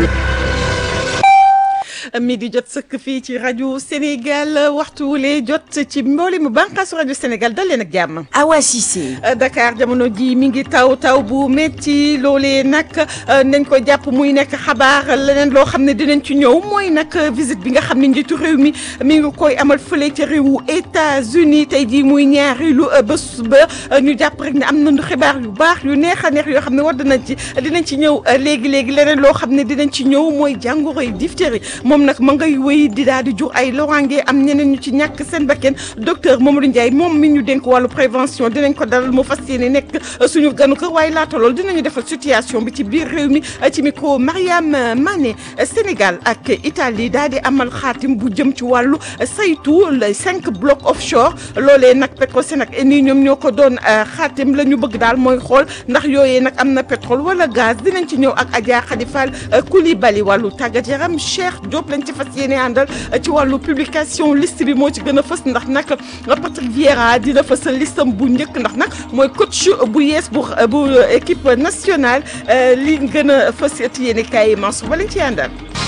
mi di jot sëkk fii ci rajo Sénégal waxtu wule jot ci mboolemu bànqaasu rajo Sénégal dal leen ak jàmm. Awa Cissé. Dakar jamono ji mi ngi taw taw bu métti loolee nag nañ ko jàpp muy nekk xabaar leneen loo xam ne dinañ ci ñëw mooy nag visite bi nga xam ne njiitu réew mi mi ngi koy amal fële ca réewu États-Unis tey jii muy ñaareelu bés ba ñu jàpp rek ne am nañu xibaar yu baax yu neex a neex yoo xam ne war dinañ ci dinañ ci ñëw léegi léegi leneen loo xam ne dinañ ci ñëw mooy jàngoro yi diphtérie moom nag ma ngay wéy di daal di jur ay loraange am ñeneen ñu ci ñàkk seen bakkan docteur Mamadou Ndiaye moom mi ñu dénk wàllu prévention dinañ ko dalal mu fas yéene nekk suñu ganu kër waaye laata loolu dinañu defal situation bi ci biir réew mi ci micro Mariam Mané Sénégal ak Italie daal di amal xaatim bu jëm ci wàllu saytu les cinq blocs offshore loolee nag Petrosen ak Eni ñoom ñoo ko doon xaatim la ñu bëgg daal mooy xool ndax yooyee nag am na pétrole wala gaz dinañ ci ñëw ak Adja Khady Fall Coulibaly wàllu tàggat yaram Cheikh Diop lañ ci fas yéene àndal ci wàllu publication liste bi moo ci gën a fës ndax nag Patrick Vieira dina fësal listam bu njëkk ndax nag mooy coach bu yees bu bu équipe nationale li gën a fës ci yéene kaay Mansour ba lañ ci àndal.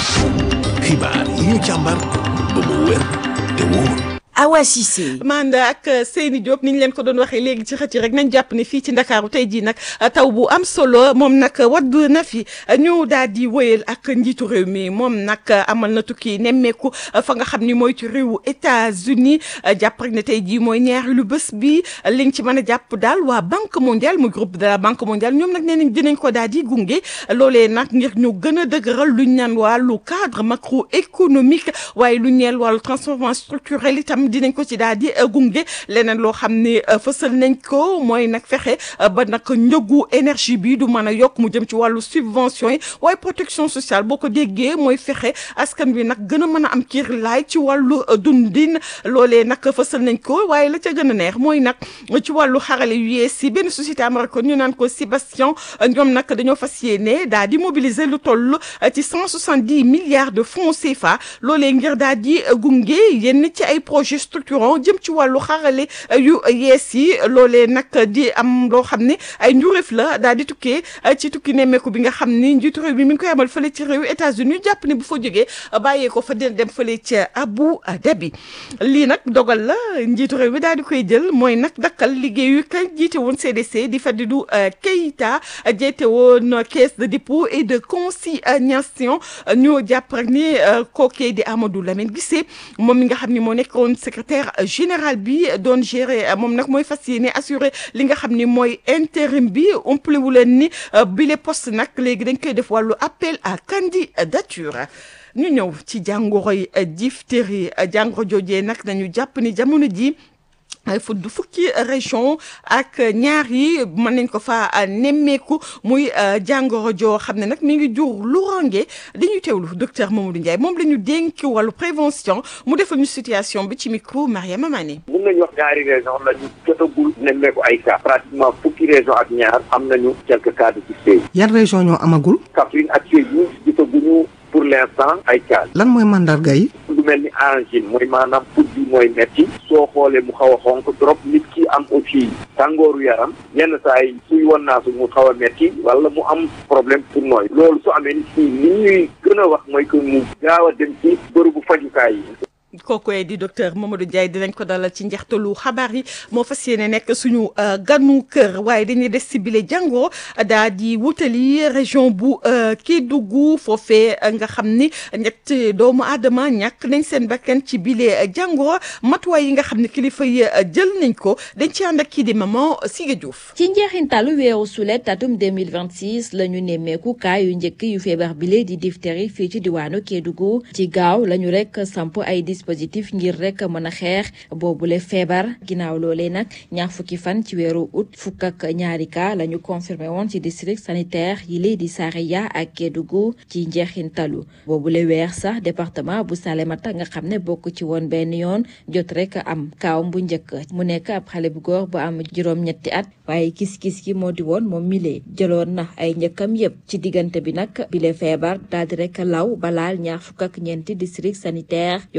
xibaar yi ñu càmbar ba mu wér te wóor. Awa Cissé. Manda ak Seyni Diop ni ñu leen ko doon waxee léegi ci xët yi rek nañ jàpp ne fii ci Ndakaaru tey jii nag taw bu am solo moom nag wadd na fi ñu daal di wëyal ak njiitu réew mi moom nag amal na tukki nemmeeku fa nga xam ni mooy ci réewu États-Unis jàpp rek ne tey jii mooy ñaareelu bés bi liñ ci mën a jàpp daal waa Banque mondiale muy groupe de la Banque mondiale ñoom nag nee nañ dinañ ko daal di gunge loolee nag ngir ñu gën a dëgëral luñ naan wàllu cadre macroéconomique waaye lu ñeel wàllu transformation structurelle itam. dinañ ko ci daal di gunge leneen loo xam ne fësal nañ ko mooy nag fexe ba nag njëgu énergie bi du mën a yokk mu jëm ci wàllu subvention yi waaye protection sociale boo ko déggee mooy fexe askan wi nag gën a mën a am kiir laay ci wàllu dundin loolee nag fësal nañ ko waaye la ca gën a neex mooy nag ci wàllu xarale yu yees yi benn société américaine ñu naan ko Sébastien ñoom nag dañoo fas yéene daal di mobiliser lu toll ci cent soixante dix milliards de francs CFA loolee ngir daal di gunge yenn ci ay projet structurant jëm ci wàllu xarale yu yees yi loolee nag di am loo xam ne ay njuréef la daal di tukkee ci tukki nemmeeku bi nga xam ni njiitu réew mi mi ngi koy amal fële ci réewu États-Unis jàpp ne bu fa jógee bàyyee ko fa dina dem fële ca Abu Dhabi lii nag dogal la njiitu réew mi daal di koy jël mooy nag dakkal liggéeyu ka jiite woon CDC di Fadilou Keïta jiite woon caisse de dépôt et de consignation ñoo jàpp rek ni kookee di Amadou Lamine Guissé moom mi nga xam ni moo nekkoon secrétaire général bi doon gérer moom nag mooy fas yéene assuré li nga xam ni mooy intérim bi umpale wu leen ni bile poste nag léegi dañ koy def wàllu appel à candidature ñu ñëw ci jàngoroy diphtérie jàngoro joojee nag nañu jàpp ni jamono ji ay fudd fukki région ak ñaar yi mën nañ ko fa nemmeeku muy jàngoro joo xam ne nag mi ngi jur lu range dañuy teewlu docteur Mamadou Ndiaye moom la ñu dénk wàllu prévention mu defal ñu situation bi ci micro Mariama Mané. mun nañu wax ñaari région la ñu jotagul nemmeeku ay cas pratiquement fukki région ak ñaar am nañu quelques cas de diphtérie. yan région ñoo amagul. Kaffrine ak Sédhiou jotaguñu pour l'instant ay cas. lan mooy mandarga yi. lu mel ni angine mooy maanaam put bi mooy metti soo xoolee mu xaw a xonk trop nit ki am aussi tàngooru yaram yenn saa yi suy won naa su mu xaw a metti wala mu am problème pour nooy loolu su amee nit ñi li ñuy gën a wax mooy que mu gaaw a dem ci bërëbu fajukaay yi kooku di docteur Mamadou Ndiaye dinañ ko dalal ci njeextalu xabaar yi moo fas yéene nekk suñu ganu kër waaye dañuy des si bile jàngoro daa di wutali région bu Kédougou foofee nga xam ni ñett doomu aadama ñàkk nañ seen bakkan ci bile jàngoro matuwaay yi nga xam ne kilifa yi jël nañ ko dañ ci ànd ak kii di maman Siga Diouf. ci njeexintalu weeru sulet atum 2026 la ñu nemmeeku kaa yu njëkk yu feebar bile di diphtérie fii ci diwaanu Kédougou ci gaaw lañu rek samp ay dispositif ngir rek mën a xeex boobule feebar ginnaaw loolee nag ñaar fukki fan ci weeru août fukk ak ñaari cas la ñu confirmé woon ci district sanitaire yi lay di Saraya ak Kédougou ci njeexintalu boobule weer sax département bu Salémata nga xam ne bokk ci woon benn yoon jot rek am kaawam bu njëkk mu nekk ab xale bu góor bu am juróom-ñetti at waaye kis-kis gi moo di woon moom mile jëloon na ay njëkkam yépp ci diggante bi nag bile feebar daal di rek law balaal ñaar fukk ak ñeenti district sanitaire yoo xam ne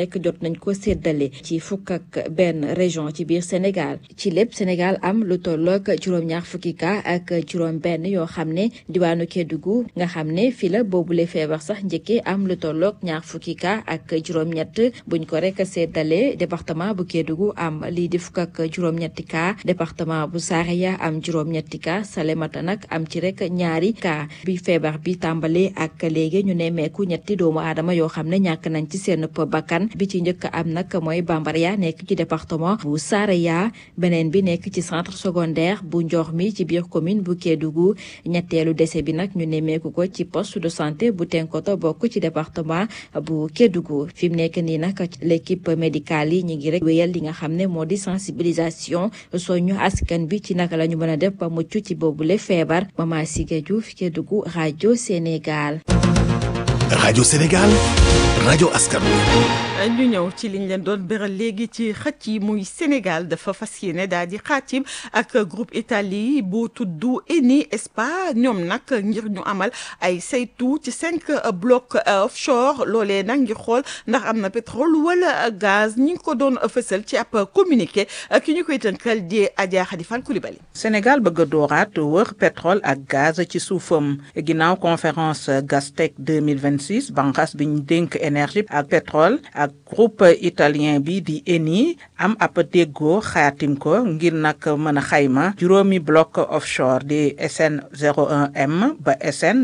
rek jot nañ ko séddale ci fukk ak benn région ci biir Sénégal ci lépp Sénégal am lu tollook juróom-ñaar fukki cas ak juróom benn yoo xam ne diwaanu Kédougou nga xam ne fi la boobule feebar sax njëkkee am lu tollook ñaar fukki cas ak juróom-ñett buñ ko rek séddale département bu Kédougou am lii di fukk ak juróom-ñetti cas département bu Saraya am juróom-ñetti cas Salémata nag am ci rek ñaari cas bi feebar bi tàmbalee ak léegi ñu nemmeeku ñetti doomu aadama yoo xam ne ñàkk nañ ci seen bakkan bi ci njëkk am nag mooy Bambaria nekk ci département bu Saraya beneen bi nekk ci centre secondaire bu Ndiormi ci biir commune bu Kédougou ñetteelu décès bi nag ñu nemmeeku ko ci poste de santé bu Tenkoto bokk ci département bu Kédougou fi mu nekk nii nag l'équipe médicale yi ñu ngi rek wéyal li nga xam ne moo di sensibilisation soñu askan bi ci naka la ñu mën a def ba mucc ci boobule feebar Mama Siga Diouf Kédougou rajo Sénégal. rajo Sénégal rajo askan ñu ñëw ci liñ leen doon beral léegi ci xëcc yi muy Sénégal dafa fas yéene daal di xaatim ak groupe Italie bu tudd Eni Spa ñoom nag ngir ñu amal ay saytu ci cinq blocs offshore loolee nag ngir xool ndax am na pétrole wala gaz ñi ngi ko doon fësal ci ab communiqué ki ñu koy tënkal di Adja Khady Fall Coulibaly Sénégal bëgg a dooraat wër pétrole ak gaz ci suufam ginnaaw conférence Gastec 2026 banqaas bi ñu dénk énergie ak pétrole ak groupe italien bi di Eni am ab déggoo xaatim ko ngir nag mën a xayma juróomi bloc offshore di SN 01M ba SN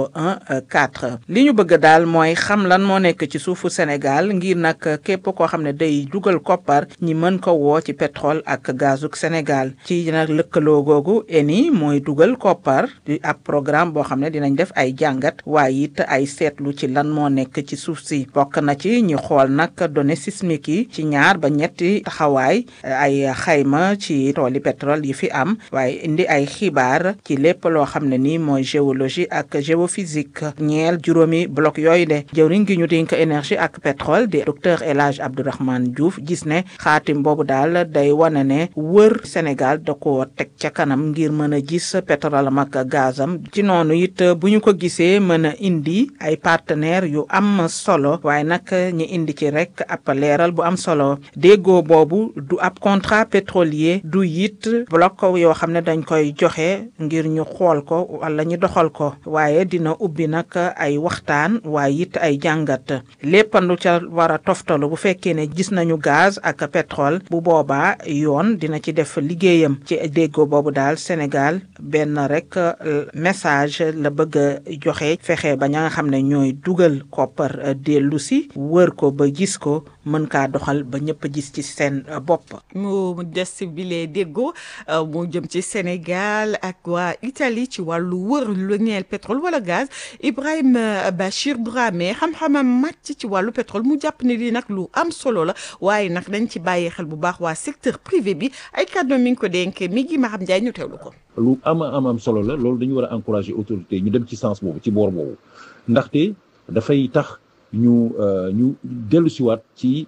014 li ñu bëgg daal mooy xam lan moo nekk ci suufu Sénégal ngir nag képp koo xam ne day dugal koppar ñi mën ko woo ci pétrole ak gazuk Sénégal ci nag lëkkaloo googu Eni mooy dugal koppar di ab programme boo xam ne dinañ def ay jàngat waaye it ay seetlu ci lan moo nekk ci suuf si bokk na ci ñu xool nag données sismiques yi ci ñaar ba ñetti taxawaay ay xayma ci tooli pétrole yi fi am waaye indi ay xibaar ci lépp loo xam ne ni mooy géologie ak géophysique ñeel juróomi bloc yooyu de jëwriñ gi ñu dénk énergie ak pétrole di docteur El Hadj Abdourahmane Diouf gis ne xaatim boobu daal day wane ne wër Sénégal da ko teg ca kanam ngir mën a gis pétrole am ak gazam ci noonu it bu ñu ko gisee mën a indi ay partenaires yu am solo waaye nag ñi indi ci rek ab leeral bu am solo déggoo boobu du ab contrat pétrolier du it bloc yoo xam ne dañ koy joxe ngir ñu xool ko wala ñu doxal ko waaye dina ubbi nag ay waxtaan waaye it ay jàngat léppandu ca war a toftalu bu fekkee ne gis nañu gaz ak pétrole bu boobaa yoon dina ci def liggéeyam ci déggoo boobu daal Sénégal benn rek message la bëgg a joxe fexe ba ña nga xam ne ñooy dugal koppar dellu si wër ko ba gis ko mën kaa doxal ba ñëpp gis ci seen bopp. mu des si bile déggoo mu jëm ci Sénégal ak waa Italie ci wàllu wër lu ñeel pétrole wala gaz Ibrahima Bachir Dramé xam-xamam màcc ci wàllu pétrole mu jàpp ne lii nag lu am solo la waaye nag dañ ci bàyyi xel bu baax waa secteur privé bi ay kàddu mi ngi ko dénkee mi ngi Maham Ndiaye ñu teewlu ko. lu ama am am solo la loolu dañu war a encourager autorité ñu dem ci sens boobu ci boor boobu ndaxte dafay tax ñu ñu dellu siwaat ci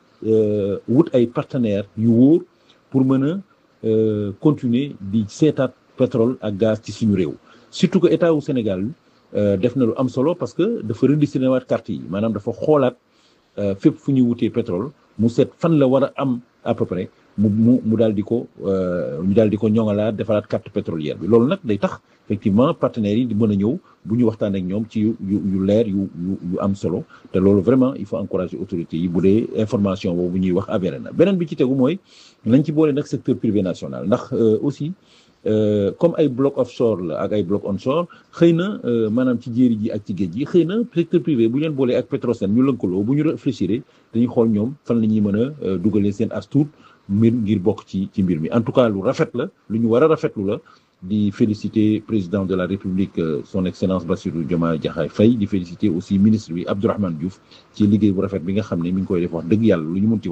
wut ay partenaires yu wóor pour mën a continuer di seetaat pétrole ak gaz ci suñu réew surtout que état wu Sénégal def na lu am solo parce que dafa redistribuer waat carte yi maanaam dafa xoolaat fépp fu ñuy wutee pétrole mu seet fan la war a am à peu près mu mu mu daal di ko ñu daal di ko ñoŋalaat defaraat carte pétrolière bi loolu nag day tax effectivement partenaires yi di mën a ñëw bu ñu waxtaan ak ñoom ci yu yu leer yu yu yu am solo te loolu vraiment il faut encourager autorités yi bu dee information boobu ñuy wax avéré na beneen bi ci tegu mooy nañ ci boole nag secteur privé national ndax aussi comme ay bloc offshore la ak ay bloc onshore xëy na maanaam ci jéeri ji ak ci géej gi xëy na secteur privé bu ñu leen boolee ak Petrosen ñu lëkkaloo bu ñu réfléchir dañuy xool ñoom fan la ñuy mën a dugalee seen as tuut mbir ngir bokk ci ci mbir mi en tout cas lu rafet la lu ñu war a rafetlu la di féliciter président de la république son excellence Bassirou Diomaye Diakhar Faye di féliciter aussi ministre bi Abdourahmane Diouf ci liggéey bu rafet bi nga xam ne mi ngi koy def wax dëgg yàlla lu ñu mun ci wax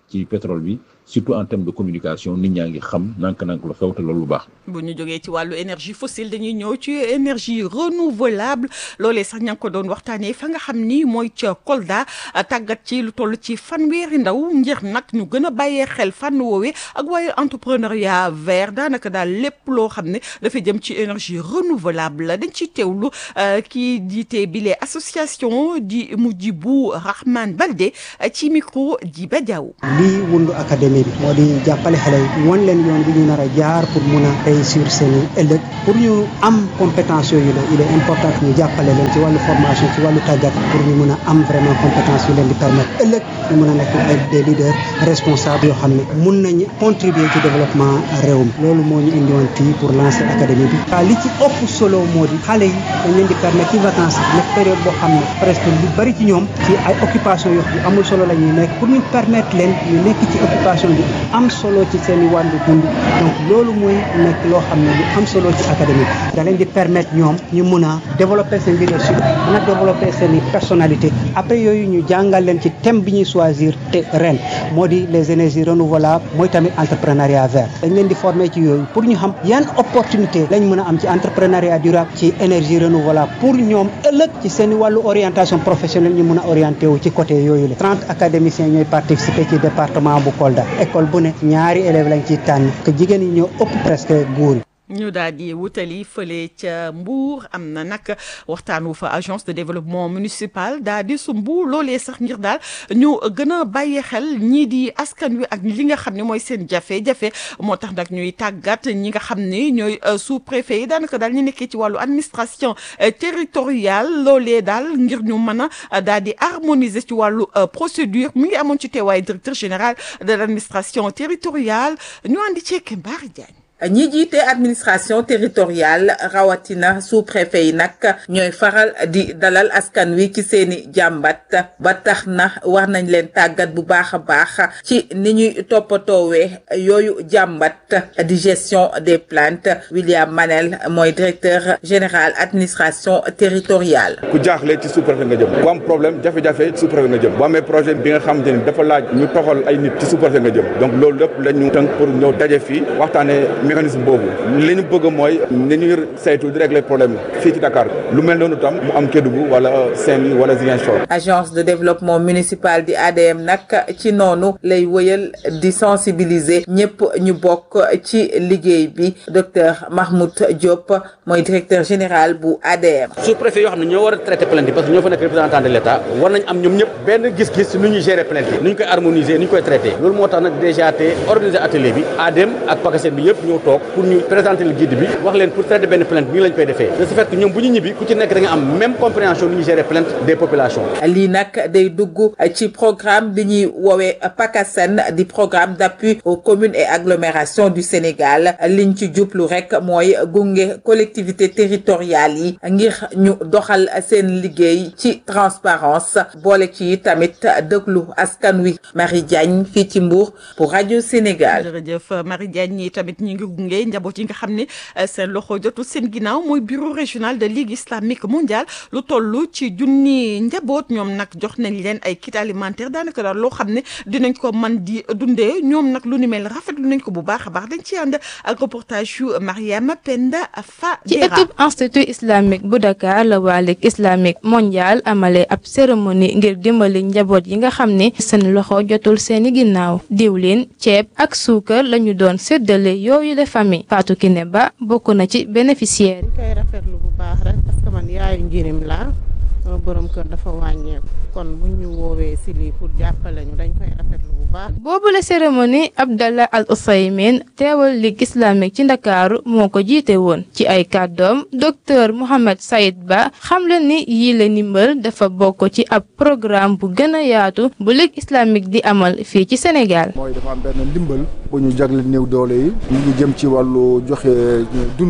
ci pétrole bi surtout en termes de communication nit ñaa ngi xam nank-nank la xew te loolu lu baax bu ñu jógee ci wàllu énergie fossile dañuy ñëw ci énergie renouvelable loolee sax ña ngi ko doon waxtaanee fa nga xam ni mooy ca Kolda tàggat ci lu toll ci fanweeri ndaw ngir nag ñu gën a bàyyee xel fànn woowee ak waaye entrepreneuriat vert daanaka daal lépp loo xam ne dafa jëm ci énergie renouvelable dañ ciy teewlu kii jiite bile association di Mujjibu Rahman Balde ci micro di ba Diaw. lii wundu académie bi moo di jàppale xale yi wan leen yoon bi ñu nar a jaar pour mun a réussir seen ëllëg pour ñu am compétence yooyu la il est important que ñu jàppale leen ci wàllu formation ci wàllu tàggat pour ñu mun a am vraiment compétence yu leen di permettre ëllëg ñu mun a nekk ay des leaders responsables yoo xam ne mun nañu contribuer ci développement réew mi loolu moo ñu indi woon fii pour lancer académie bi waa li ci ëpp solo moo di xale yi dañ leen di permettre ci vacances nekk période boo xam ne presque lu bari ci ñoom ci ay occupation yoo yu amul solo la ñuy nekk pour ñu permettre leen ñu nekk ci occupation bi am solo ci seen i wàllu dund donc loolu mooy nekk loo xam ne lu am solo ci académie bi da leen di permettre ñoom ñu mun a développer seen leadership mun a développer seen i personnalité après yooyu ñu jàngal leen ci thème bi ñuy choisir te ren moo di les énergies renouvelables mooy tamit entrepreneuriat vert dañ leen di former ci yooyu pour ñu xam yan opportunité lañ mën a am ci entrepreneuriat durable ci énergie renouvelable pour ñoom ëllëg ci seen wàllu orientation professionnelle ñu mun a orienté wu ci côté yooyu la trente académiciens ñooy participer ci département bu Kolda école bu ne ñaari élèves lañ ciy tànn que jigéen ñi ñoo ëpp presque góor yi ñu daal di wutali fële ca Mbour am na nag waxtaanu fa agence de développement municipal daal di sumbu loolee sax ngir daal ñu gën a bàyyi xel ñii di askan wi ak li nga xam ne mooy seen jafe-jafe moo tax nag ñuy tàggat ñi nga xam ne ñooy sous préfet yi daanaka daal ñu nekkee ci wàllu administration territoriale loolee daal ngir ñu mën a daal di harmoniser ci wàllu procédure mu ngi amoon ci teewaay directeur général de l' administration territoriale ñu andi ceeke Mbaari Diagne ñi jiite administration territoriale rawatina sous-préfet yi nag ñooy faral di dalal askan wi ci seeni jàmbat ba tax na war nañ leen tàggat bu baax a baax ci ni ñuy toppatoowee yooyu jàmbat di gestion des plaintes William Manel mooy directeur général administration territoriale. ku jaaxle ci sous-préfet nga jëm ku am problème jafe-jafe sous-préfet nga jëm bu amee projet bi nga xamante ni dafa laaj ñu toxal ay nit ci sous-préfet nga jëm donc loolu lépp la ñu tënk pour ñëw daje fii waxtaanee. mécanisme boobu li ñu bëgg mooy ni ñuy saytu di régler problème fii ci Dakar lu mel noonu tam mu am Kédougou wala Saint-Louis wala Ziguinchor. agence de développement municipal di ADM nag ci noonu lay wëyal di sensibiliser ñëpp ñu bokk ci liggéey bi docteur Mahmoud Diop mooy directeur général bu ADM. sous-préfet yoo xam ne ñoo war a traiter plainte yi parce que ñoo fa nekk représentant de l'État war nañ am ñoom ñëpp benn gis-gis nu ñuy gérer plainte yi nu ñu koy harmoniser nu ñu koy traiter loolu moo tax nag déjà te organiser atelier bi ADM ak PACASEN bi yëpp ñëw toog pour ñu présenter le guide bi wax leen pour traiter benn plainte bi lañ koy defee de ce fait que ñoom bu ñu ñibbi ku ci nekk da nga am même compréhension nu ñuy gérer plainte des populations. lii nag day dugg ci programme bi ñuy woowee PACASEN di programme d'appui aux communes et agglomérations du Sénégal liñ ci jublu rek mooy gunge collectivités territoriales yi ngir ñu doxal seen liggéey ci transparence boole ci tamit déglu askan wi Marie Diagne fii ci Mbour pour rajo Sénégal. jërëjëf Marie Diagne ñi tamit ñi ngi gunge njaboot yi nga xam ne seen loxo jotul seen ginnaaw mooy bureau régional de ligue islamique mondiale lu toll ci junni njaboot ñoom nag jox nañ leen ay kit alimentaire daanaka daal loo xam ne dinañ ko man di dundee ñoom nag lu ni mel rafetlu nañ ko bu baax a baax dañ ci ànd ak reportage yu Mariama Penda Fa ci équipe institut islamique bu Dakar la waa ligue islamique mondiale amale ab cérémonie ngir dimbali njaboot yi nga xam ne seen loxo jotul seeni ginnaaw diwlin ceeb ak suukar lañu doon séddale yooyu la famille Fatou Kiné Ba bokk na ci bénéficiaire yi koy rafetlu bu baax rek parce que man yaayu njirim laa sama borom kër dafa wàññeeku kon bu ñu woowee si lii pour jàppale ñu dañ koy rafetlu bu baax. boobu la cérémonie Abdallah Al Ousaymin teewal ligue islamique ci ndakaaru moo ko jiite woon ci ay kàddoom docteur Mohamed Saïd Ba xamle ni yii la ndimbal dafa bokk ci ab programme bu gën a yaatu bu ligue islamique di amal fii ci Sénégal. mooy dafa am benn ndimbal bu ñu jagle néew doole yi ñu ngi jëm ci wàllu joxe dund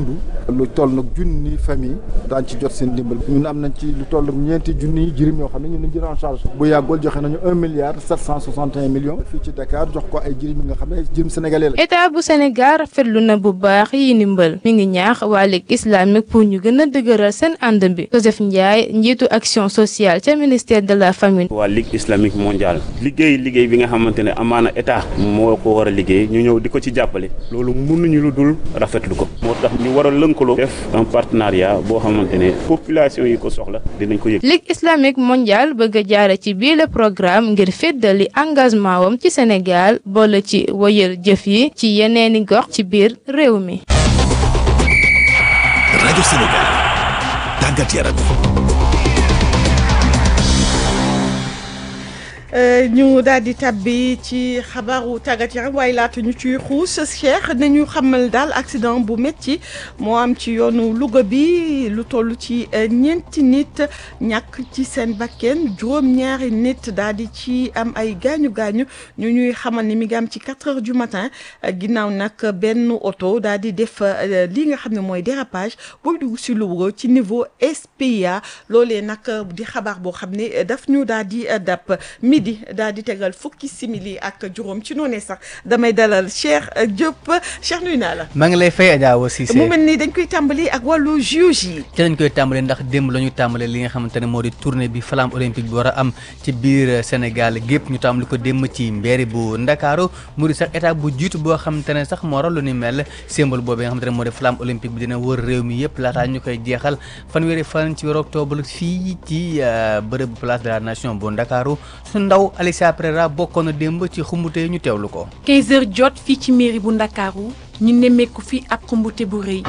lu toll nag junni famille daañ ci jot seen dimbal ñun am nañ ci lu toll ñeenti junni jirim yoo xam ne ñun lañ jël en charge bu yàggul joxe nañu un milliard sept cent soixante et un millions fii ci Dakar jox ko ay jirim yi nga xam ne jirim sénégalais la état bu Sénégal rafetlu na bu baax yi ndimbal mi ngi ñaax waa Ligue islamique pour ñu gën a dëgëral seen ànd bi Joseph Ndiaye njiitu action sociale ca ministère de la famille. waa Ligue islamique mondiale liggéey liggéey bi nga xamante ne amaana état moo ko war a liggéey ñu ñëw di ko ci jàppale loolu mënuñu lu dul rafetlu ko moo tax ñu war a lënkaloo def un partenariat boo xamante ne population yi ko soxla dinañ ko yëg. Ligue islamique mondiale bëgg a jaare ci bii le programme ngir féddali engagement wam ci Sénégal boole ci woyal jëf yi ci yeneeni gox ci biir réew mi. rajo Sénégal tàggat yaram. ñu daal di tabbi ci xabaaru tàggat yaram waaye laata ñu ciy xuus Cheikh nañu xamal daal accident bu métti moo am ci yoonu Louga bi lu toll ci ñeenti nit ñàkk ci seen bakken juróom-ñaari nit daal di ci am ay gaañu gaañu ñu ñuy xamal ni mi ngi am ci 4 heures du matin ginnaaw nag benn oto daal di def li nga xam ne mooy dérapage booy dugg si Louga ci niveau SPIA loolee nag di xabaar boo xam ne daf ñu daal di dàpp. midi daal di tegal fukki simili ak juróom ci noonee sax damay dalal Cheikh Diop Cheikh nuyu naa la. maa ngi lay fay Adja Awa Cissé mu mel ni dañ koy tàmbali ak wàllu juge yi. ci lañ koy tàmbali ndax démb la ñu tàmbale li nga xamante ne moo di tournée bi flamme olympique bi war a am ci biir Sénégal gépp ñu tàmbali ko démb ci mbeeri bu Ndakaaru mu di sax état bu jiitu boo xamante ne sax moo lu ni mel symbole boobu nga xamante ne moo di flamme olympique bi dina wër réew mi yëpp laataa ñu koy jeexal fanweeri fan ci weeru octobre fii ci bërëb place de la nation bu Ndakaaru ndaw Alicia Pereira bokkoon na démb ci xumbute ñu teewlu ko. 15 heures jot fii ci mairie bu Ndakaaru ñu nemmeeku fi ab xumbute bu rëy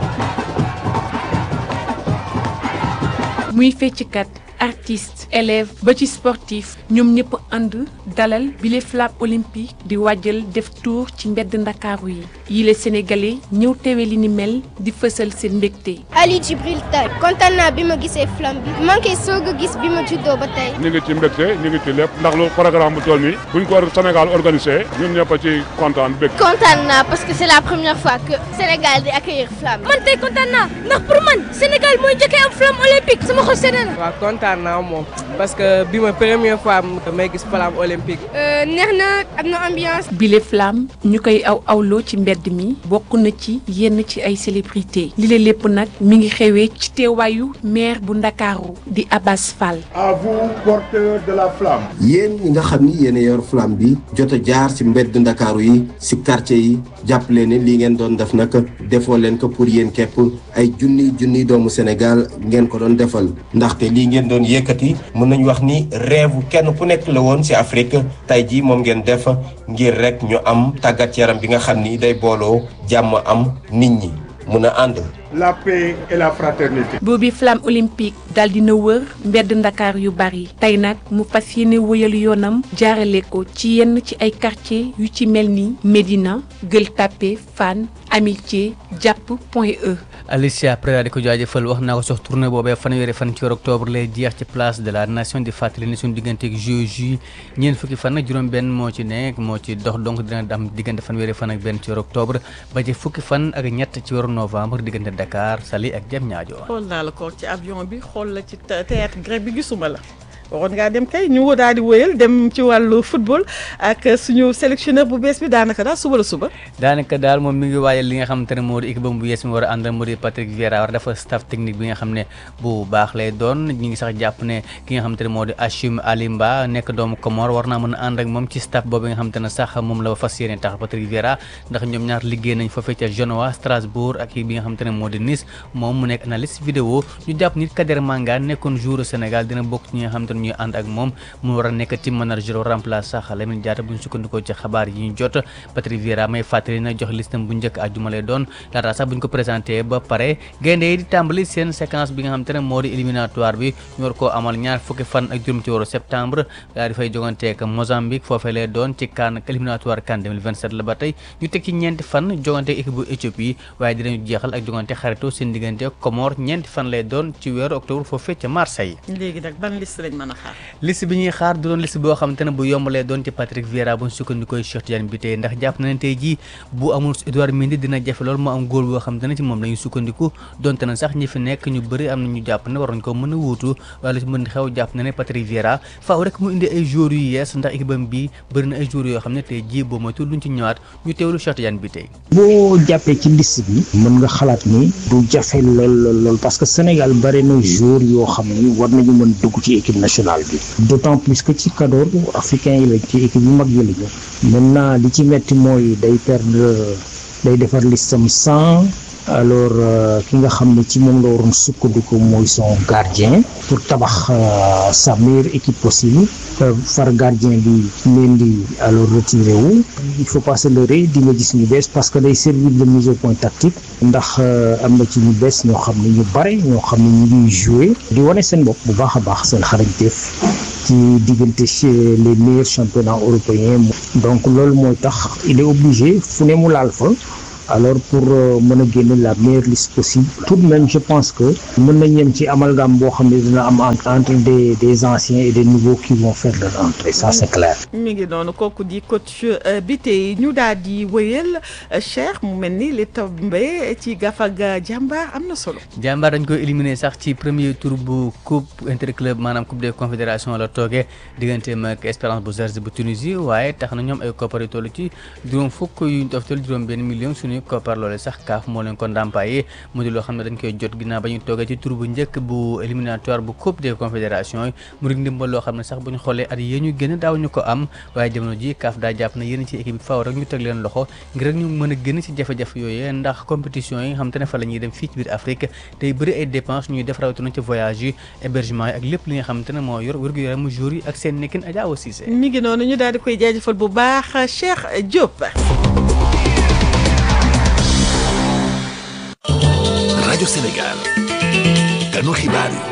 muy fecckat artiste élève ba ci sportif ñoom ñëpp ànd dalal bile flamme olympique di wàjjal def tour ci mbedd ndakaaru yi yile sénégalais ñëw teewe li ni mel di fësal seen mbégte. Ali Djibril Tall kontaan naa bi ma gisee flamme bi man kay soog a gis bi ma juddoo ba tey. ñu ngi ci mbégte ñu ngi ci lépp ndax lu programme bu toll nii buñ ko Sénégal organisé ñun ñëpp a ci kontaan bég. kontaan naa parce que c'est la première fois que Sénégal di accueillir flamme. man tey kontaan naa ndax pour man Sénégal mooy njëkkee am flamme olympique sama xol sedd na. waaw kontaan naa moom parce que bi ma première fois may gis flamme olympique. neex na am na ambiance. bile flamme ñu koy aw awloo ci mbedd mi bokk na ci yenn ci ay célébrité li la lépp nag mi ngi xewee ci teewaayu maire bu ndakaaru di Abbas Fall. à vous porteurs de la flamme. yéen ñi nga xam ni yéen a yor flamme bi jot a jaar ci mbedd ndakaaru yi ci quartier yi jàppale ne lii ngeen doon def nag defoo leen ko pour yéen képp ay junniy junniy doomu Sénégal ngeen ko doon defal ndaxte lii ngeen doon yëkkati mën nañu wax ni rêve kenn ku nekk la woon ci Afrique tey jii moom ngeen def ngir rek ñu am tàggat yaram bi nga xam ni day booloo jàmm am nit ñi mun a ànd. la paix et la fraternité. boobi flamme olympique daal dina wër mbedd ndakaar yu bari tey nag mu fas yéene wëyal yoonam jaarale ko ci yenn ci ay quartier yu ci mel ni Médina Gueule Tapée Fann Amitié jàpp Point E. Alicia Pereira di ko jaajëfal wax naa ko sox tournée boobee fanweeri fan ci weeru octobre lay jeex ci place de la nation di fàttali ni suñu diggante ak JOJ ñeent fukki fan ak juróom-benn moo ci nekk moo ci dox donc dina am diggante fanweeri fan ak benn ci weeru octobre ba ci fukki fan ak ñett ci weeru novembre diggante Dakar Saly ak Diamniadio. xool naa la ko ci avion bi xool la ci théâtre grec bi gisuma la. waroon ngaa dem kay ñu daal di wëyal dem ci wàllu football ak suñu sélectionneur bu bees bi daanaka daal suba la suba. daanaka daal moom mi ngi waajal li nga xamante ne moo di équipe bu bees mi war a àndal moo di Patrick Vieira war dafa staff technique bi nga xam ne bu baax lay doon ñi ngi sax jàpp ne ki nga xamante ne moo di Hachim Alimba nekk doomu Comore war naa mën a ànd ak moom ci staff boobu nga xamante ne sax moom la fas yéene tax Patrick Vieira ndax ñoom ñaar liggéey nañ foofee ca Genoa Strasbourg ak bi nga xamante ne moo di Nice moom mu nekk analyste vidéo ñu jàpp nit Kader Manga nekkoon joueur Sénégal dina bokk ci ñi nga xamante ne ñuy ànd ak moom mu war a nekk team manager remplace sax Lamine Diatta bu ñu sukkandikoo ci xabaar yi ñu jot Patrick Vieira may fàttali na jox listam bu njëkk àjjuma lay doon laata sax bu ñu ko présenté ba pare gaynde yi di tàmbali seen séquence bi nga xamante ne moo di éliminatoire bi ñu war koo amal ñaar fukki fan ak juróom ci weeru septembre daal di fay joganteek Mozambique foofee lay doon ci CAN éliminatoire CAN 2027 la ba tey ñu teg ci ñeenti fan jogante équipe bu Éthiopie waaye dinañu jeexal ak jogante xarito seen diggante Comore ñeenti fan lay doon ci weeru octobre foofee ca Marseille léegi nag ban liste lañ mën a xaar. liste bi ñuy xaar du doon liste boo xamante ne bu yombalee doon ci Patrick Vieira bu ñu sukkandikoo Cheikh Tidiane bi tey ndax jàpp na ne tey jii bu amul Edouard Mendy dina jafe lool mu am góol boo xamante ne ci moom la ñu sukkandiku donte na sax ñi fi nekk ñu bëri am na ñu jàpp ne war nañ ko mën a wuutu wala ci mën xew jàpp na ne Patrick Vieira faaw rek mu indi ay joueurs yu yees ndax équipe am bi bëri na ay joueurs yoo xam ne tey jii boo moytu luñ ci ñëwaat ñu teewlu Cheikh Tidiane bi tey boo jàppee ci liste bi mën nga xalaat ni du jafe lool lool lool parce que Sénégal bëri na joueurs yoo xam ni war nañu mën dugg ci équipe nationale bi d'autant plus que ci cadre africain yi la ci équipe yu mag yi la ñu maintenant li ci metti mooy day perdre day defar listam sans alors ki nga xam ne ci moom la waroon sukkandiku mooy son gardien pour tabax sa meilleure équipe possible far gardien bi Mendy alors retiré wu il faut pas se leurrer di nga gis ñu bees parce que day servir de mise au point tactique ndax am na ci ñu bees ñoo xam ne ñu bare ñoo xam ne ñu ngi jouer di wane seen bopp bu baax a baax seen xarañteef ci diggante chez les meilleurs championnats européens donc loolu mooy tax il est obligé fu ne mu laal fa alors pour mën a génne la meilleure liste possible tout de même je pense que mën nañ yem ci amalgame boo xam ne dina am entre des des anciens et des nouveaux qui vont faire leur entrée ça c'est clair. mi ngi noonu kooku di coach bi tey ñu daal di wëyal Cheikh mu mel ni li tombé ci gafaga jàmbaar am na solo. jàmbaar dañ koy éliminer sax ci premier tour bu coupe interclub maanaam coupe des confédérations la toogee digganteem ak Espérance bu Zaïre bu Tunisie waaye tax na ñoom ay koppar yu toll ci juróom fukk yu ñu toftal juróom benn million suñu koppar loole sax kaaf moo leen ko ndàmpaayee mu di loo xam ne dañ koy jot ginnaaw ba ñu toogee ci tour bu njëkk bu éliminatoire bu coupe des confédérations yi mu rik ndimbal loo xam ne sax bu ñu xoolee at yee ñu gën daaw ñu ko am waaye jamono ji kaaf daa jàpp na yéen ci équipe bi faaw rek ñu teg leen loxo ngir rek ñu mën a génn ci jafe-jafe yooyu ndax compétition yi nga xam te ne fa la ñuy dem fii ci biir Afrique tey bëri ay dépenses ñuy def rawatina ci voyage yi hébergement yi ak lépp li nga xam te ne moo yor wér-gu-yaramu jour yi ak seen nekkin Adja Awa Cissé mi ngi noonu ñu daal di koy jaajëfal bu baax Cheikh Diop rajo Sénégal ganu xibaar yi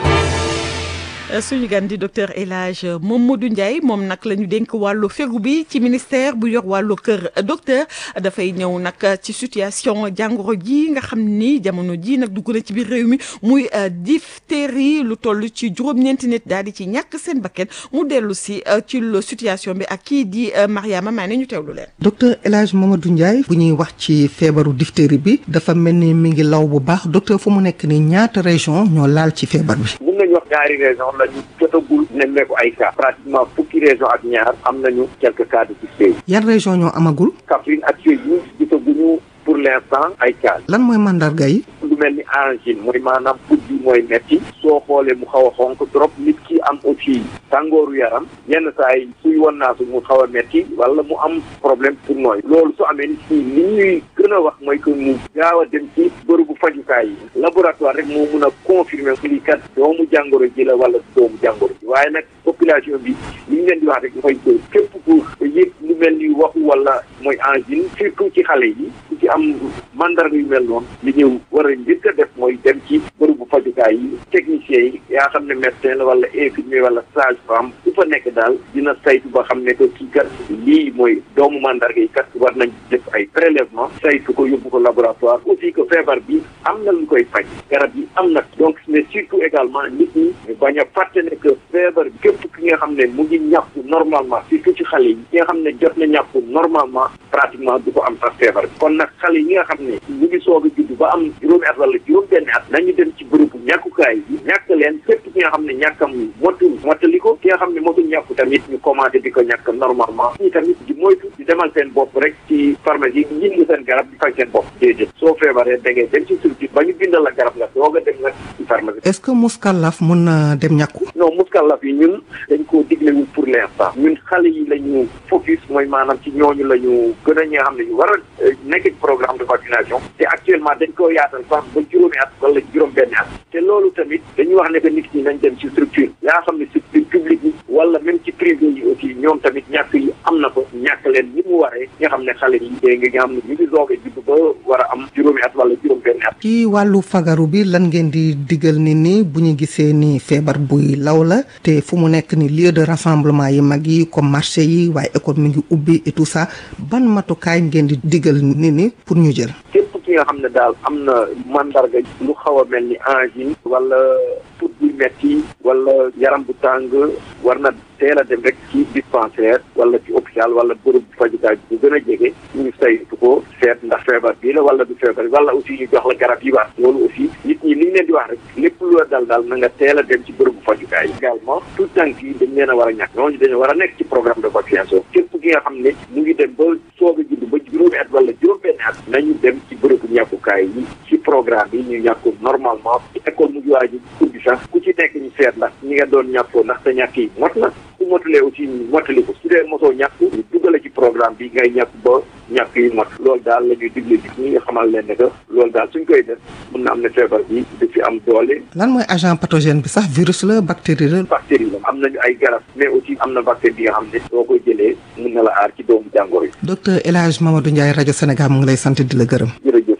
suñu gan di docteur El Hadj Mamadou Ndiaye moom nag la ñu dénk wàllu fegu bi ci ministère bu yor wàllu kër docteur dafay ñëw nag ci situation jàngoro ji nga xam ni jamono ji nag dugg na ci biir réew mi muy diphtérie lu toll ci juróom-ñeenti nit daal di ci ñàkk seen bakkan mu dellu si ci situation bi ak kii di Mariama Mané ñu teewlu leen. docteur El Hadj Mamadou Ndiaye bu ñuy wax ci feebaru diphtérie bi dafa mel ni mi ngi law bu baax docteur fu mu nekk ni ñaata région ñoo laal ci feebar bi. mun nañu wax ñaari région la ñu jotagul nemmeeku ay cas pratiquement fukki région ak ñaar am nañu quelques cas de diphtérie yan région ñoo amagul. Kaffrine ak Sédhiou gisaguñu pour l'instant ay cas lan mooy mandarga yi. lu mel ni angine mooy maanaam put bi mooy metti soo xoolee mu xaw a xonk trop nit ki am aussi tàngooru yaram yenn saa yi suy wan naa su mu xaw a metti wala mu am problème pour nooy loolu su amee nit ñi li ñuy gën a wax mooy que mu gaaw a dem ci bërëbu fajukaay yi laboratoire rek moo mun a confirmer lii kat doomu jàngoro ji la wala doomu jàngoro ji waaye nag population bi li ñu leen di wax rek mooy que képp ku yëg lu mel ni waxu wala mooy angine surtout ci xale yi ku ci am mandarga yu mel noonu li ñu war a njëkk a def mooy dem ci bërëbu fajukaay yi techniciens yi yaa xam ne médecin la wala infirmier wala sage femme su fa nekk daal dina saytu ba xam ne que kii kat lii mooy doomu mandarga yi kat war nañ def ay prélèvement saytu ko yóbbu ko laboratoire aussi que feebar bi am na lu koy faj garab yi am na donc mais surtout également nit ñi ñu bañ a fàtte ne que feebar bi képp ki nga xam ne mu ngi ñàkku normalement surtout ci xale yi ki nga xam ne jot na ñàkku normalement pratiquement du ko am sax feebar bi kon nag xale yi nga xam ne ñu ngi soog a judd ba am juróomi at wala juróom benn at nañu dem ci bërëbu ñàkkukaay yi ñàkk leen képp ki nga xam ne ñàkkam motul mottali ko ki nga xam ne motul ñàkku tamit ñu commencé di ko ñàkk normalement ñi tamit di moytu di demal seen bopp rek ci pharmacie yi ñindi seen garab di faj seen bopp déedéet soo feebaree da ngay dem ci structure ba ñu bindal la garab nga doog a dem nag ci pharmacie est-ce que muskalaf mun na dem ñàkku non muskalaf yi ñun dañ koo diglewul pour l'instant ñun xale yi la ñu focus mooy maanaam ci ñooñu la ñu gën a ñi nga xam ne ñu war a nekk ci programme de vaccination te actuellement dañ koo yaatal sax ba juróomi at wala juróom benn at te loolu tamit dañuy wax ne que nit ñi nañ dem ci structure yaa xam ne structure publique yi wala même ci privé yi aussi ñoom tamit ñàkk yi am na ko ñàkk leen ni mu waree nga xam ne xale yi dégg nga xam ne ñu ngi doog a judd ba war a am juróomi at wala juróom benn at ci wàllu fagaru bi lan ngeen di digal nit ñi bu ñu gisee ni feebar buy law la te fu mu nekk ni lieu de rassemblement yi mag yi comme marché yi waaye école mi ngi ubbi et tout ça ban matukaay ngeen di digal nit ñi pour ñu jël képp ki nga xam ne daal am na mandarga lu xaw a mel ni angine wala put buy metti wala yaram bu tàng war na teel a dem rek ci dispensaire wala ci hôpital wala bërëb bu fajukaay bu gën a jege ñu saytu ko seet ndax feebar bii la wala du feebar wala aussi ñu jox la garab yi war loolu aussi nit ñi li ñu leen di wax rek lépp lu la dal daal na nga teel a dem ci bërëb bu fajukaay également tout tànk yi dañ leen a war a ñàkk ñooñu dañu war a nekk ci programme de vaccination képp ki nga xam ne mu ngi dem ba soog a judd ba juróomi at wala juróom-benn at nañu dem ci bërëbu ñàkkukaay yi ci programme yi ñu ñàkku normalement ci école mu ngi waaj ubbi sax ku ci nekk ñu seet ndax ñi nga doon ñàkkoo ndax sa ñàkk yi mot na su motulee aussi ñu motali ko su dee mosoo ñàkk ñu duggale ci programme bi ngay ñàkk ba ñàkk yi mot loolu daal la ñuy digle ji ñi nga xamal leen ne que loolu daal suñ koy def mun na am ne feebar bi da fi am doole lan mooy agent pathogène bi sax virus la bactérie la. bactérie la am nañu ay garab mais aussi am na bactérie bi nga xam ne soo koy jëlee mun na la aar ci doomu jàngoro yi docteur El Hadj Mamadou Ndiaye rajo Sénégal mu ngi lay sant di la gërëm. jërëjëf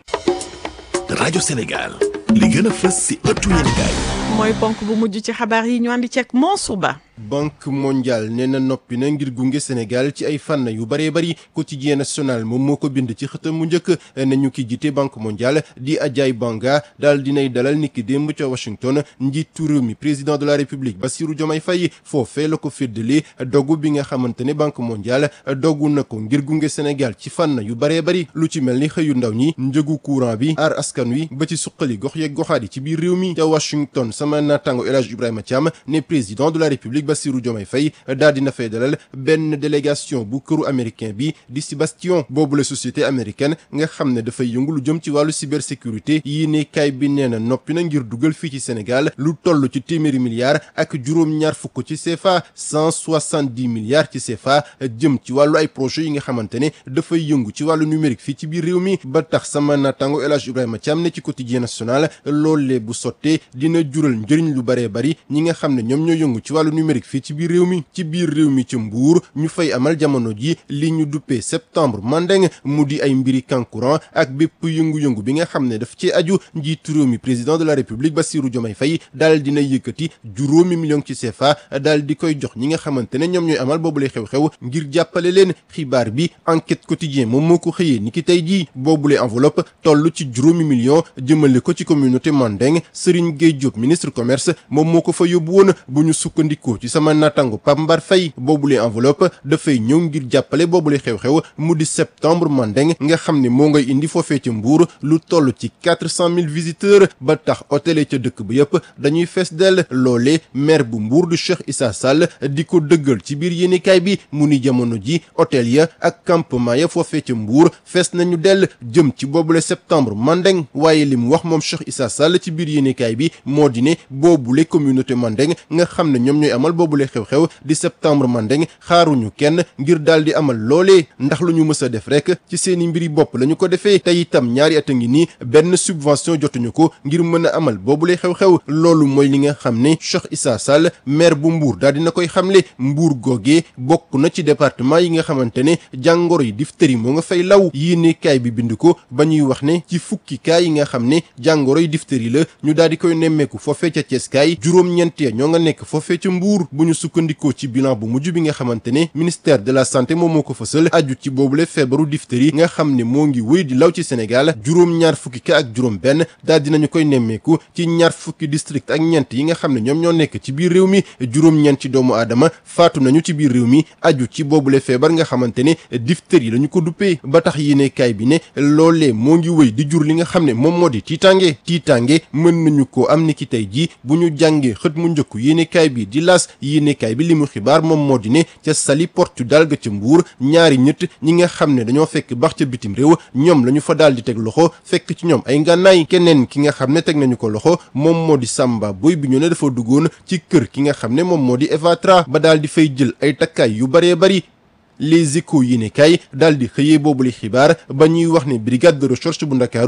rajo Sénégal li gën a fës si ëttu yéenekaay mooy ponk bu mujj ci xabaar yi ñu andi ceeg Mansour Ba banque mondiale nee na noppi na ngir gunge Sénégal ci ay fànn yu bëree bëri quotidien national moom moo ko bind ci xëtam mu njëkk nañu ki jiite banque mondiale di Ajay Banga daal dinay dalal niki démb ca Washington njiitu réew mi président de la république Bassirou Diomaye Faye foofee la ko féddali dogu bi nga xamante ne banque mondiale dogu na ko ngir gunge Sénégal ci fànn yu bëree bëri lu ci mel ni xëyu ndaw ñi njëgu courant bi aar askan wi ba ci suqali gox yeeg goxaat yi ci biir réew mi ca Washington sama naataango El Hadj Ibrahima Thiam ne président de la république Bassirou Diomaye Faye daal dina fay dalal benn délégation bu këru américain bi di si Bastion boobu la société américaine nga xam ne dafay yëngu lu jëm ci wàllu cybersécurité yii ne kaay bi nee na noppi na ngir dugal fii ci Sénégal lu toll ci téeméeri milliards ak juróom-ñaar fukk ci CFA cent soixante-dix milliards ci CFA jëm ci wàllu ay projets yi nga xamante ne dafay yëngu ci wàllu numérique fii ci biir réew mi ba tax sama naataango El Hadj Ibrahima Thiam ne ci quotidien national loolee bu sottee dina jural njëriñ lu bëree bëri ñi nga xam ne ñoom ñoo yëngu ci wàllu numérique fii ci biir réew mi ci biir réew mi ci mbuur ñu fay amal jamono ji li ñu duppee septembre mandeng mu di ay mbiri kankuran ak bépp yëngu-yëngu bi nga xam ne daf ci aju njiitu réew mi président de la république Bassirou Diomaye Faye daal dina yëkkati juróomi million ci CFA daal di koy jox ñi nga xamante ne ñoom ñooy amal boobu lay xew-xew ngir jàppale leen xibaar bi enquête quotidien moom moo ko xëyee ni ki tey jii boobule enveloppe toll ci juróomi million jëmale ko ci communauté mandeng Serigne Gueye Diop ministre commerce moom moo ko fa yóbbu woon bu ñu sukkandikoo ci sama natango Pape Mbar Faye boobule enveloppe dafay ñëw ngir jàppale boobule xew-xew mu di septembre mandeng nga xam ne moo ngay indi foofee ca Mbour lu toll ci quatre cent mille visiteurs ba tax hôtel ca dëkk ba yëpp dañuy fees dell loole maire bu Mbour du Cheikh Issa Sall di ko dëggal ci biir yéenekaay bi mu ni jamono ji hôtel ya ak campement ya foofee ca Mbour fees nañu dell jëm ci boobule septembre mandeng waaye li mu wax moom Cheikh Issa Sall ci biir yéenekaay bi moo di ne boobule communauté mandeng nga xam ne ñoom ñooy amal boobule xew-xew di septembre mandeng xaaruñu kenn ngir daal di amal loolee ndax lu ñu mës a def rek ci seeni mbiri bopp la ñu ko defee te itam ñaari at a ngi nii benn subvention jotuñu ko ngir mën a amal boobule xew-xew loolu mooy li nga xam ne Cheikh Issa Sall maire bu Mbour daal dina koy xamle Mbour googee bokk na ci département yi nga xamante ne jàngoro yi diphtérie moo nga fay law yéene kaay bi bind ko ba ñuy wax ne ci fukki kaay yi nga xam ne jàngoro yi diphtérie la ñu daal di koy nemmeeku foofee ca Thiès kaay juróom-ñeent ya ñoo nga nekk foofee ca Mbour bu ñu sukkandikoo ci bilan bu mujj bi nga xamante ne ministère de la santé moom moo ko fësal aju ci boobule feebaru diphtérie nga xam ne moo ngi wéy di law ci Sénégal juróom-ñaar fukki ka ak juróom benn daal dinañu koy nemmeeku ci ñaar fukki district ak ñeent yi nga xam ne ñoom ñoo nekk ci biir réew mi juróom-ñeent ci doomu aadama faatu nañu ci biir réew mi aju ci boobule feebar nga xamante ne diphtérie la ñu ko duppee ba tax yéene kaay bi ne loolee moo ngi wéy di jur li nga xam ne moom moo di tiitange tiitange mën nañu ko am ni ki tey jii bu ñu jàngee xët mu njëkk yéene kaay bi di las yéene kaay bi li mu xibaar moom moo di ne ca Saly Portudal ga ca Mbuur ñaari ñett ñi nga xam ne dañoo fekk bax ca bitim réew ñoom la ñu fa daal di teg loxo fekk ci ñoom ay ngànnaay keneen ki nga xam ne teg nañu ko loxo moom moo di Samba Boy bi ñu ne dafa duggoon ci kër ki nga xam ne moom moo di Evatra ba daal di fay jël ay takkaay yu baree bari les échos yi ne kay daal di xëyee boobu li xibaar ba ñuy wax ne brigade de recherche bu ndakaaru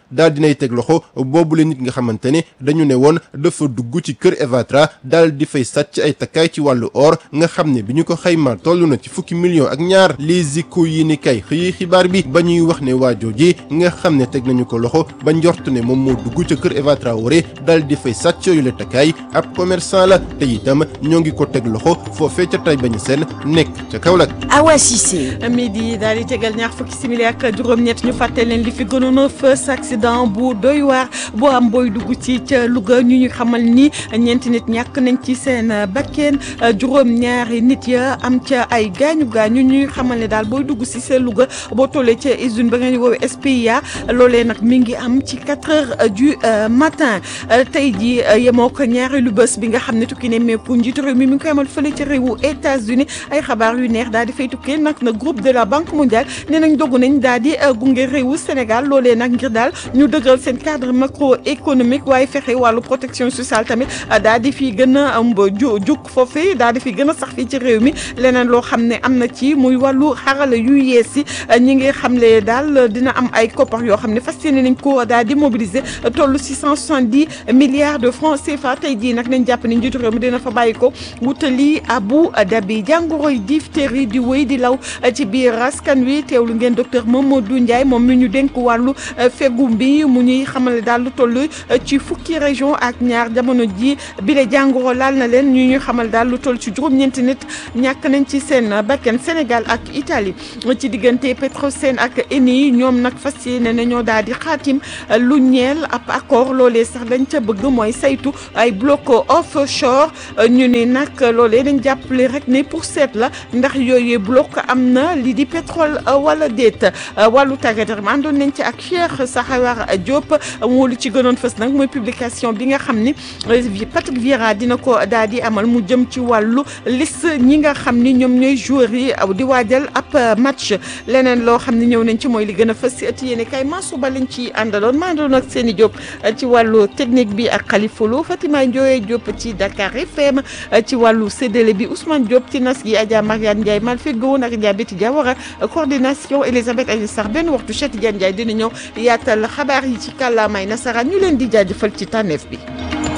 daal dinay teg loxo boobu la nit nga xamante ne dañu ne woon dafa dugg ci kër Evatra daal di fay sàcc ay takkaay ci wàllu or nga xam ne bi ñu ko xaymaa toll na ci fukki millions ak ñaar les échos yi ni kay xëyi xibaar bi ba ñuy wax ne waajooji nga xam ne teg nañu ko loxo ba njort ne moom moo dugg ca kër Eva Traoré daal di fay sàcc yu la takkaay ab commerçant la te itam ñoo ngi ko teg loxo foofee ca tay bañu seen nekk ca Kaolack Awa Cissé midi daal di tegal ñaar fukki simili ak juróom-ñett ñu fàtte leen li fi gënoon a fës accident bu doy waar boo am booy dugg ci ca Louga ñu ñu xamal ni ñeenti nit ñàkk nañ ci seen bakkeen juróom-ñaari nit ya am ca ay gaañu gaañu ñu xamal ne daal booy dugg si seen Louga boo tollee ca usine ba nga ñu woowee SPIA loolee nag mi ngi am ci 4 heures du matin tey jii yemoo ko ñaareelu bés bi nga xam ne tukki ne meeku njiitu réew mi mi ngi koy amal fële ca réewu États-Unis ay xabaar yu neex daal di fay tukkee nag na groupe de la banque mondiale nee nañ dogu nañ daal di gunge réewu Sénégal loolee nag ngir daal ñu dëgëral seen cadre macroéconomique waaye fexe wàllu protection sociale tamit daal di fi gën a ju juk foofee daal di fi gën a sax fii ci réew mi leneen loo xam ne am na ci muy wàllu xarala yu yees yi ñi ngi xamle daal dina am ay koppar yoo xam ne fas yéene nañ ko daal di mobiliser toll six cent soixante-dix milliards de francs CFA tey jii nag nañ jàpp ni njiitu réew mi dina fa bàyyi ko wutali Abu Dhabi jàngoroy diphtérie di wéy di law ci biir askan wi teewlu ngeen docteur Mamadou Ndiaye moom mi ñu dénk wàllu fegu bi mu ñuy xamale daal lu toll ci fukki région ak ñaar jamono ji bile jàngoro laal na leen ñu ñu xamal daal lu toll ci juróom-ñeenti nit ñàkk nañ ci seen bakken Sénégal ak Italie ci diggante Petrosen ak Eni ñoom nag fas yéene nañoo daal di xaatim lu ñeel ab accord loolee sax dañ ca bëgg mooy saytu ay bloc offshore ñu ni nag loolee dañ jàppale rek ne pour seet la ndax yooyu bloc am na li di pétrole wala déet wàllu tàggat yaram àndoon nañ ci ak Cheikh Sahawar Diop moo lu ci gënoon fës nag mooy publication bi nga xam ni Patrick Vieira dina ko daal di amal mu jëm ci wàllu liste ñi nga xam ni ñoom ñooy joueurs yi di waajal ab match leneen loo xam ne ñëw nañ ci mooy li gën a fës si ëtt yéene kay Mansour Ba lañ ci àndaloon maa doon ak Seni Diop ci wàllu technique bi ak Khalifa Lo Fatima Ndioye Diop ci Dakar FM ci wàllu séddale bi Ousmane Diop ci nas gi Adja Mariane Ndiaye mal feggoon ak Adja Betty Diawara coordination Elisabeth Aïssa Sarr benn waxtu Cheikh Tidiane Ndiaye dina ñëw yaatal xabaar yi ci kàllaamay nasaraan ñu leen di jaajëfal ci tànneef bi